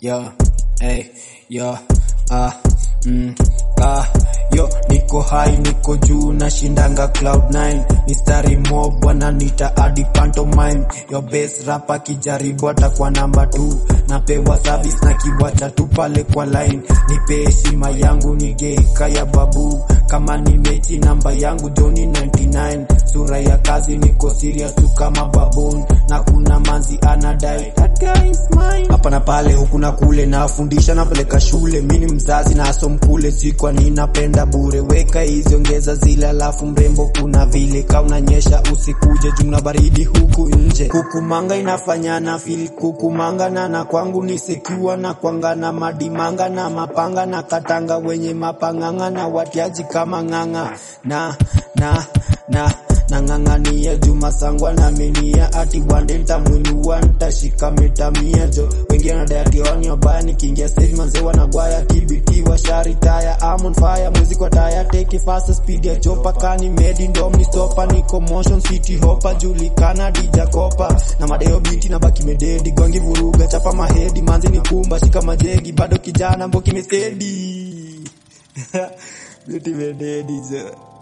yo, hey, yo, ah, mm, ah, yo, niko high, niko juu, nashindanga cloud 9 mistari mob wananita hadi pantomime yo base rapa kijaribu atakuwa namba 2 napewa service na kiwacha tu pale kwa line nipe heshima yangu nigeika ya babu kama ni mechi namba yangu Joni 99 sura ya kazi niko serious tu kama baboon na kuna manzi anadai that guy is mine hapa na pale huku na kule nafundisha napeleka shule mini mzazi na asom kule sikwa ninapenda bure weka hizi ongeza zile alafu mrembo kuna vile ka unanyesha usikuje jumla baridi huku nje kukumanga inafanya na feel kukumanga na na kwangu ni secure na kwanga na madimanga na mapanga na katanga wenye mapanganga na watiaji kama nganga na na na nang'ang'ania juma sangwa na menia ati wande ntamwinua ntashika metamia jo wengine nadayationi wabaya nikiingia stage manze wanagwaya TBT washari taya I'm on fire music wa taya take it fast speed ya chopa kani made in dom ni stopa niko motion city hopper julikana dija kopa na madeo biti na baki mededi gongi vuruga chapa mahedi manzi ni kumba shika majegi bado kijana mboki mesedi biti mededi jo